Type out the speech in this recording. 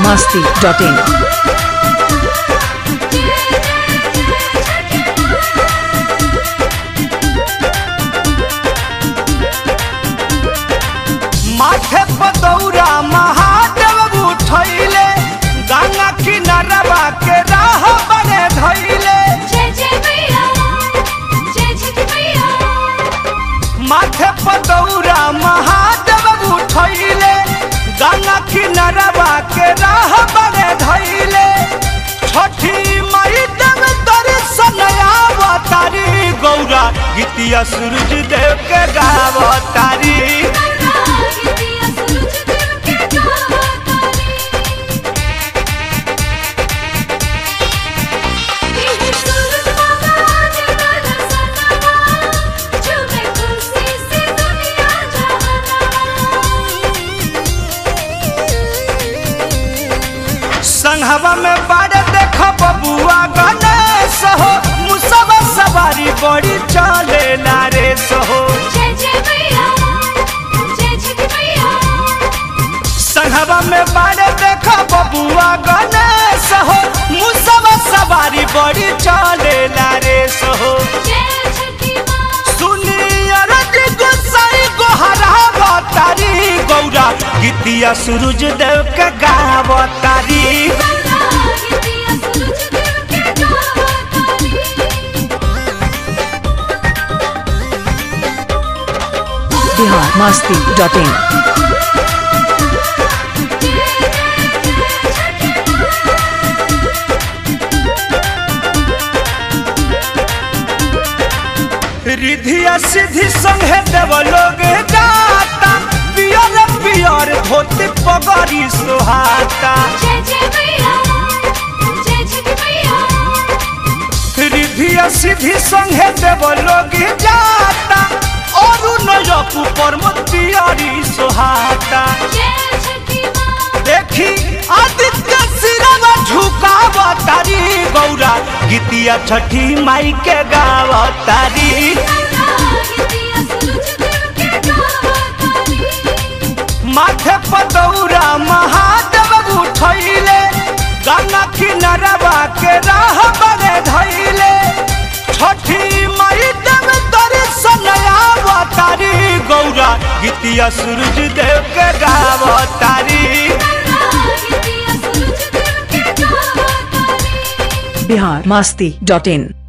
masti.in. माथे पदौरा महादेव उठैले गंगा किनारवा के राह बने धैले जय जय मैया जय जय मैया माथे पदौरा महादेव उठैले गंगा किनारवा के राह बने धैले छठी मई देव दर्शन आवतारी गौरा गीतिया सूरज देव के गावतारी गीतिया सूरज देव के गावतारी ये सूरज भगवान का सनवा झूमे खुशी से दुनिया जहाना संघवा में बाड़े देख बबुआ गणेश हो मुसवा सवारी बड़ी चले नारे सहो जय जय मैया जय जय मैया संघवा में बाड़े देख बबुआ गणेश हो मुसवा सवारी बड़ी चले नारे सहो जय छठी माँ सुनी अरज गोसाई गोहरा तारी गौरा गीतिया सूरज देव के गावतारी गीतिया सूरज देव के गावतारी Bihar masti.in. रिधिया सिद्धि संगे देव लोग जाता पियर पियर धोती पगड़ी सुहाता जय जय मैया जय जय मैया रिधिया सिद्धि संगे देव लोग जाता और नजक ऊपर पियरी सुहाता जय छठी माँ देखी आदित्य सिरवा झुकावतारी गौरा गीतिया छठी माई के गावतारी गीतिया सूरज देव के गावतारी माथे पदौरा महादेव उठैले गंगा किनारवा के राह बने धैले छठी मई देव दर्शन आवतारी गौरा गीतिया सूरज देव के गावतारी गीतिया सूरज देव के गावतारी Bihar masti.in.